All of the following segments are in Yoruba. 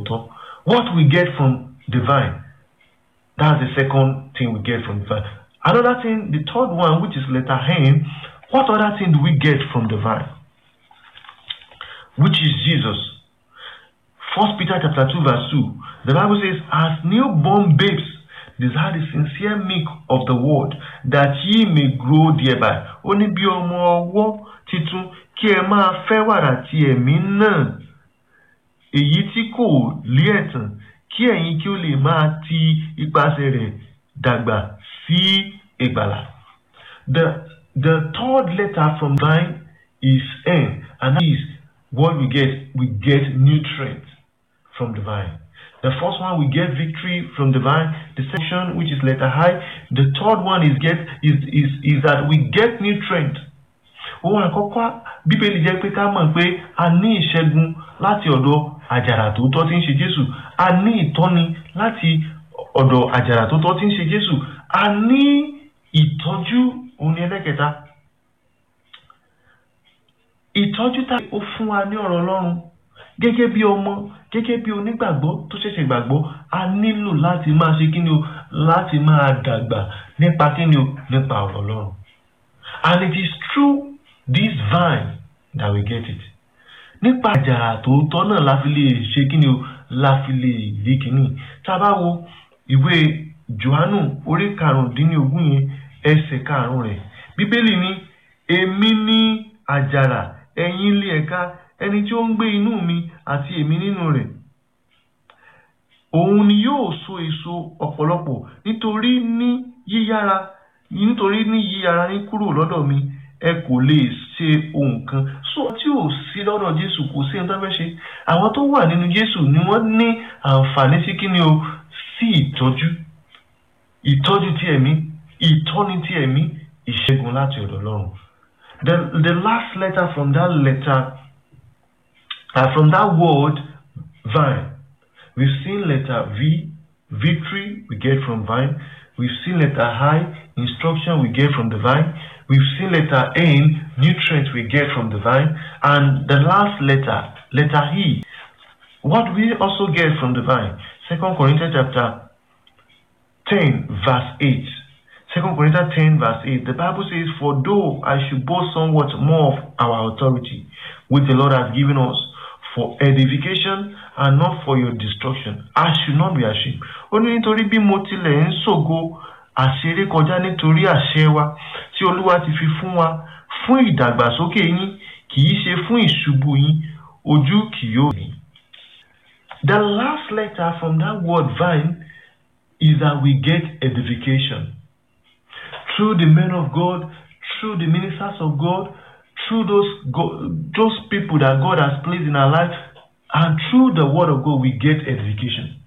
tòótọ́ what we get from the vine that's the second thing we get from the vine another thing the third one which is letter N what other thing do we get from the vine which is Jesus First Peter chapter 2 verse 2 the Bible says as newborn babes desire the sincere milk of the word that ye may grow thereby ó ní bí ọmọ ọwọ́ titun kí ẹ máa fẹ́ wàrà ti ẹ̀mí náà èyí tí kò lé ẹ̀tàn kí ẹ̀yin kí ó lè máa ti ipasẹ̀ rẹ̀ dàgbà sí ìgbàlà. The the third letter from vine is N and that is what we get we get nutrients from the vine. The first one we get victory from the vine. The section which is letter I. The third one is get is is is that we get nutrient. Ohun àkọ́kọ́ Bíbélì jẹ́ pé ká mọ̀ pé a ní ìṣẹ́gun láti ọ̀dọ̀ àjàrà tó tọ́ tí ń ṣe Jésù. A ní ìtọ́ni láti ọ̀dọ̀ àjàrà tó tọ́ tí ń ṣe Jésù. A ní ìtọ́jú òun ni ẹlẹ́kẹta. Ìtọ́jú tá ó fún wa ní ọ̀rọ̀ Ọlọ́run gẹ́gẹ́ bí ọmọ gẹ́gẹ́ bí onígbàgbọ́ tó ṣẹ̀ṣẹ̀ gbàgbọ́ a nílò láti máa ṣe kíni o láti máa dàgbà nípa kíni o nípa ọ̀rọ̀ Ọlọ́run and it is through this vine that we get it nípa àjàrà tòótọ́ náà la fi lè ṣe kíni o la fi lè rí kíni tá a bá wo ìwé Jòhánù orí karùndínlógún yẹn ẹsẹ̀ karùn-ún rẹ̀ Bíbélì ní èmi ní àjàrà ẹ̀yin ilé ẹ̀ka ẹni tí ó ń gbé inú mi àti èmi nínú rẹ̀ òun ni yóò so èso ọ̀pọ̀lọpọ̀ nítorí ní yíyára nítorí ní yíyára ní kúrò lọ́dọ̀ mi ẹ kò lè ṣe ohun kan so tí ò sí lọ́dọ̀ Jésù kò sí ẹni tó fẹ́ ṣe àwọn tó wà nínú Jésù ni wọ́n ní àǹfààní sí kíni o sí ìtọ́jú ìtọ́jú ti ẹ̀mí ìtọ́ni ti ẹ̀mí ìṣẹ́gun láti ọ̀dọ̀ Ọlọ́run the the last letter from that letter uh, from that word vine we've seen letter V victory we get from vine we've seen letter I instruction we get from the vine we've seen letter N nutrients we get from the vine and the last letter letter E what we also get from the vine second Corinthians chapter 10 verse 8 Second Corinthians 10 verse 8, the Bible says, For though I should boast somewhat more of our authority, which the Lord has given us for edification and not for your destruction, I should not be ashamed. Ó ní nítorí bí mo tilẹ̀ ń ṣògo àṣeré kọjá nítorí àṣẹ wa tí Olúwa ti fi fún wa fún ìdàgbàsókè yín kì í ṣe fún ìṣubú yín ojú kì yóò ní. The last letter from that word vine is that we get edification. through the men of God, through the ministers of God, through those God, those people that God has placed in our life, and through the word of God, we get edification.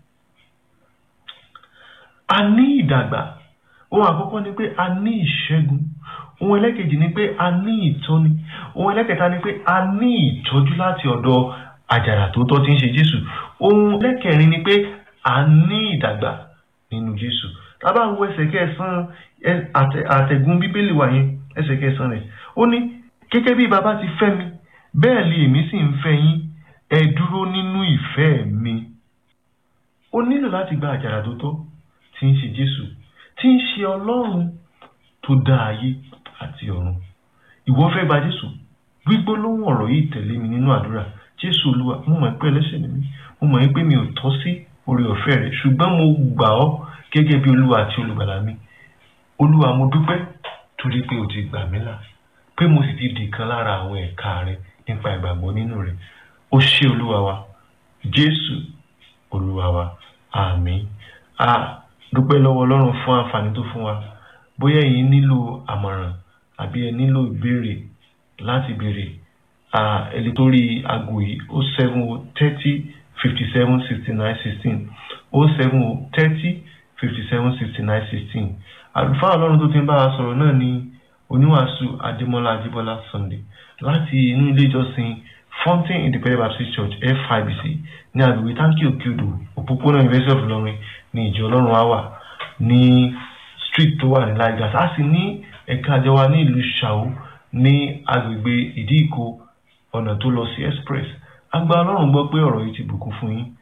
A ní ìdàgbà. Ohun àkọ́kọ́ ni pé a ní ìṣẹ́gun. Ohun ẹlẹ́kejì ni pé a ní ìtọ́ni. Ohun ẹlẹ́kẹta ni pé a ní ìtọ́jú láti ọ̀dọ̀ àjàrà tó tọ́ tí ń ṣe Jésù. Ohun ẹlẹ́kẹrin ni pé a ní ìdàgbà nínú Jésù. Tá bá wo ẹsẹ̀ kẹsàn-án àtẹ̀gùn bíbélì wà yẹn ẹsẹ̀ kẹsàn-án rẹ̀ ó ní gẹ́gẹ́ bí bàbá ti fẹ́ mi bẹ́ẹ̀ lè èmi sì ń fẹ́ yín ẹ dúró nínú ìfẹ́ mi. ó nílò láti gba àjàrà tó tọ́ tí ń ṣe Jésù tí ń ṣe Ọlọ́run tó dá ayé àti ọ̀run. ìwọ fẹ́ gba Jésù gbígbólóhùn ọ̀rọ̀ yìí tẹ̀lé mi nínú àdúrà Jésù Olúwa mo mọ̀ pé ẹlẹ́ṣẹ̀ ni mí mo mọ̀ pé mi ò tọ́ sí oore ọ̀fẹ́ rẹ̀ ṣùgbọ́n mo gbà ọ́ gẹ́gẹ́ bí Olúwa àti olùgbàlà mi olúwa mo dúpẹ́ torí pé o ti gbà mí là pé mo sì ti di kan lára àwọn ẹ̀ka rẹ nípa ìgbàgbọ́ nínú rẹ ó ṣé olúwa wa jésù olúwa wa àmín a dúpẹ́ lọ́wọ́ ọlọ́run fún àǹfààní tó fún wa bóyá ẹ̀yin nílò àmọ̀ràn àbí ẹ nílò ìbéèrè láti béèrè ẹni tó rí aago yìí ó seven o thirty fifty seven sixty nine sixteen ó seven o thirty fifty seven sixty nine sixteen àlùfáà ọlọ́run tó ti ń bá wa sọ̀rọ̀ náà ni oníwàásù adémọ́lá adébọ́lá sunday láti inú ilé ìjọsìn fountain independent baptist church fibc ní agbègbè tanki òkèodò òpópónà university of ilorin ní ìjọ ọlọ́run á wà ní street tó wà ní lagos a sì ní ẹ̀ka àjọ wa ní ìlú ṣàó ní agbègbè ìdíìkó ọ̀nà tó lọ sí express a gba ọlọ́run gbọ́ pé ọ̀rọ̀ yìí ti bùkún fún yín